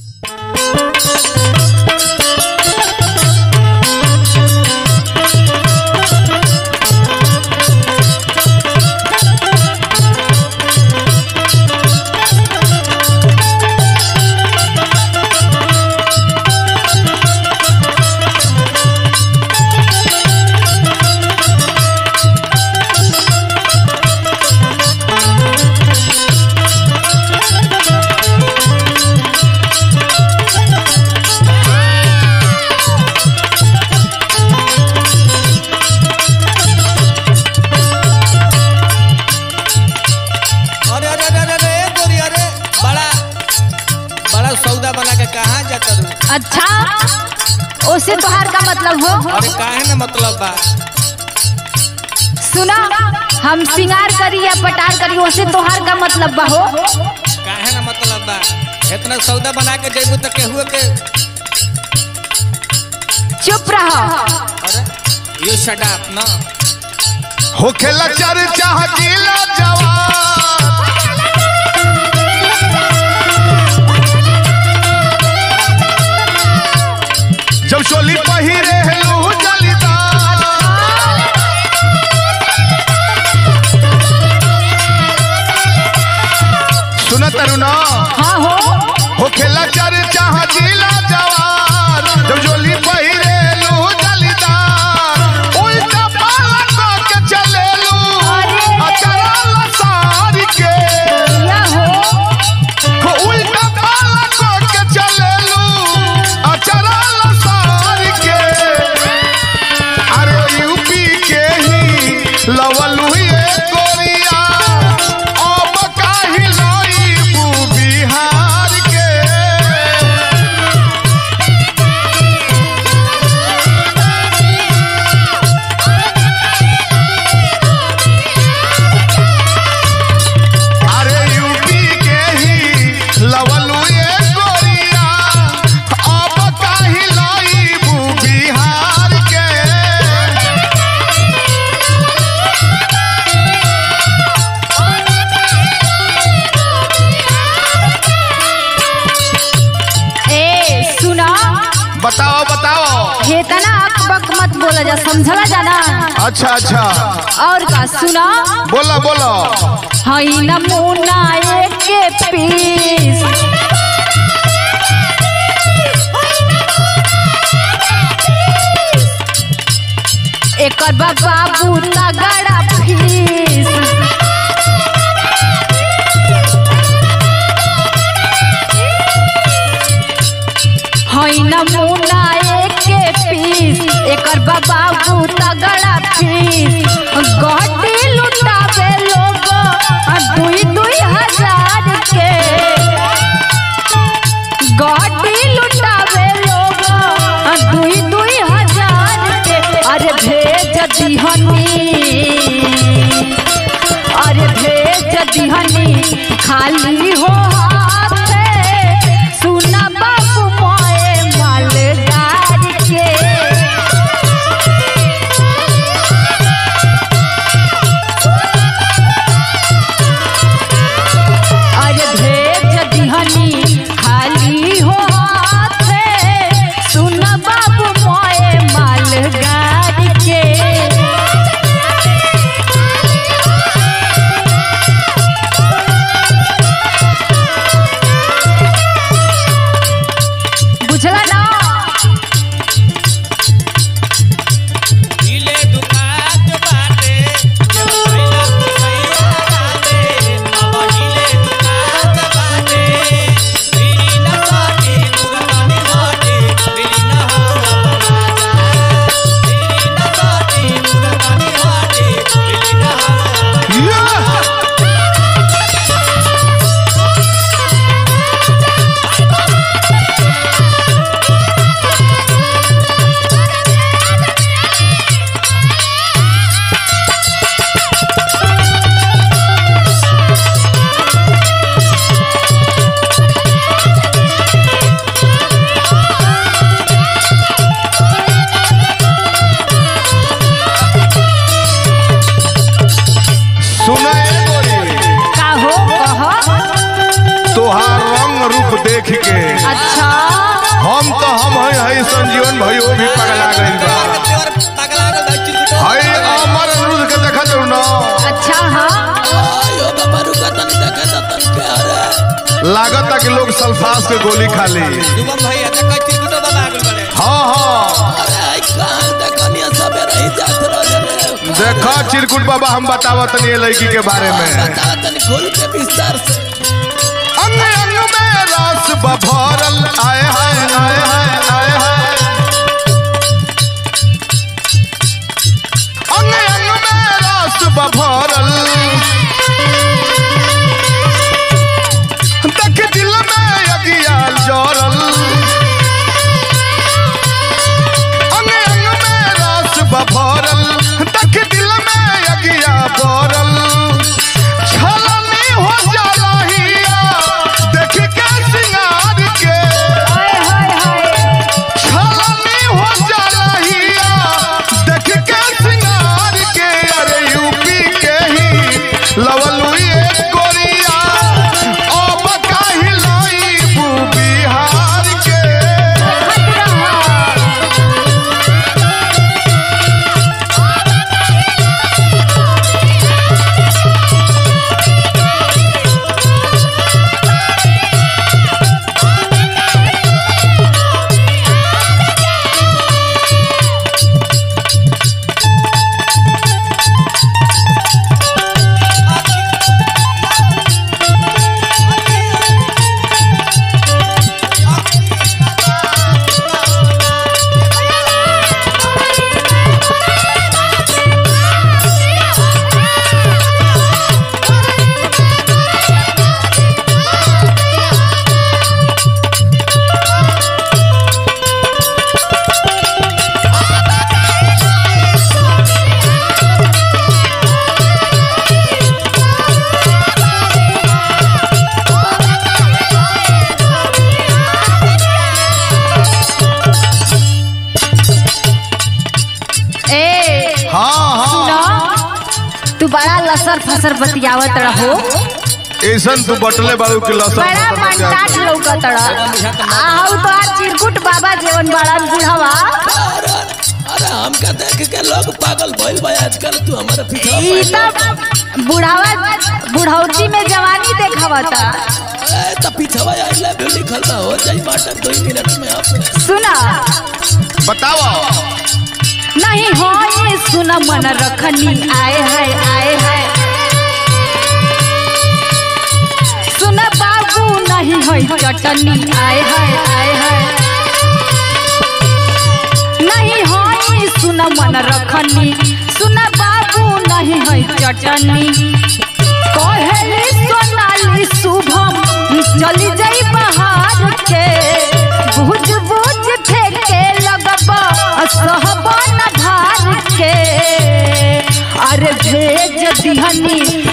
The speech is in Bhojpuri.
अरे अरे अरे अरे ए गोरी अरे बड़ा बड़ा सौदा बना के कहाँ जाता रू अच्छा उससे तोहार का मतलब हो अरे काहे ना मतलब बा सुना हम सिंगार करी या पटार करी उससे तोहार का मतलब बा हो काहे ना मतलब बा इतना सौदा बना के जेबू तो केहू के चुप रहो अरे यू शट अप ना होखेला चर्चा जिला जवान जब चोली पहिरे हेलू जलीदार सुन तरुणा हाँ हो होखेला चर्चा जिला जवान जब चोली पहिरे हेलू जलीदार उल्टा पाला के चलेलू अरे। अचरा लसार के या हो उल्टा पाला के चलेलू अचरा लसार के अरे यूपी के ही लवलू ये गोरिया अब काहि लईबू बिहार के अरे यूपी के ही लवलू ये गोरिया अब काहि लईबू बिहार के ए सुना बताओ बताओ हेतना अक बक मत बोला जा समझला जाना अच्छा अच्छा और का सुना बोला बोला हई नमूना एक के पीस एकर बा बाबू तगड़ा फीस हई नमूना एक के पीस एकर बा बाबू तगड़ा फीस गड्डी लुटावे लोग दुई दुई हजार के गड्डी लुटावे लोग दुई दुई हजार के अरे भेज दिहनी अरे भेज दिहनी खाली हो हाथे सुना बाबू मोए मालगार के अरे भेज दिहनी खाली हो हाथे सुन बाबू मोए मालगाड़ी के देख के अच्छा हम तो हम है है संजीवन भाइयों भी पगला गइल बा देवर पगला गल भाई चिरकुट है अमर अनिरुद्ध के देखा जरूर ना अच्छा हाँ आयो बाबा रुका तनी देखे त तन के अरे लागत कि लोग सल्फास के गोली खा ली शुभम भाई अच्छा कोई चिरकुट बाबा आगल बड़े हाँ हाँ अरे आई कहां देखनिया सबे रही जात रहे देखा चिरकुट बाबा हम बतावत नहीं लड़की के बारे में बता तनी खोल के विस्तार से अंग अंग में रस बभरल आए हाय आए हाय आए हाय अंग अंग में रस बभरल देख दिल में अगियाल जरल अंग अंग में रस बभरल देख दिल में अगिया बरल छलनी हो जालहिया देख के सिंगार के हाय हाय हाय छलनी हो जालहिया देख के सिंगार के अरे यूपी के ही लवलू ये कोरिया अब काहे लाइबू बिहार के ए हाँ हाँ ना तू बड़ा लसर फसर बतियावत रहो ऐसन तू बटले बारू के लसन बड़ा मनटाट लौकत रह आहू तो आज चिरकुट बाबा जेवन बड़ा बुढ़ावा अरे अरे हमका देख के लोग पागल भइल बा आजकल तू हमारे पीछे ई तब बुढ़ावा बुढ़ौती में जवानी देखावता ए त पीछवा आई लव यू लिखल बा हो जाई बाटा दो मिनट में आप सुना बताओ नहीं हो ये सुना मन रखनी आए हाय आए हाय सुना बाबू नहीं है चटनी आए हाय आए हाय नहीं हो ये सुना मन रखनी सुना बाबू नहीं है चटनी कहली सोनाली शुभम चली जाई बाहर के बुझ बुझ फेंके लगबा सहबन भार के अरे भेज दिहनी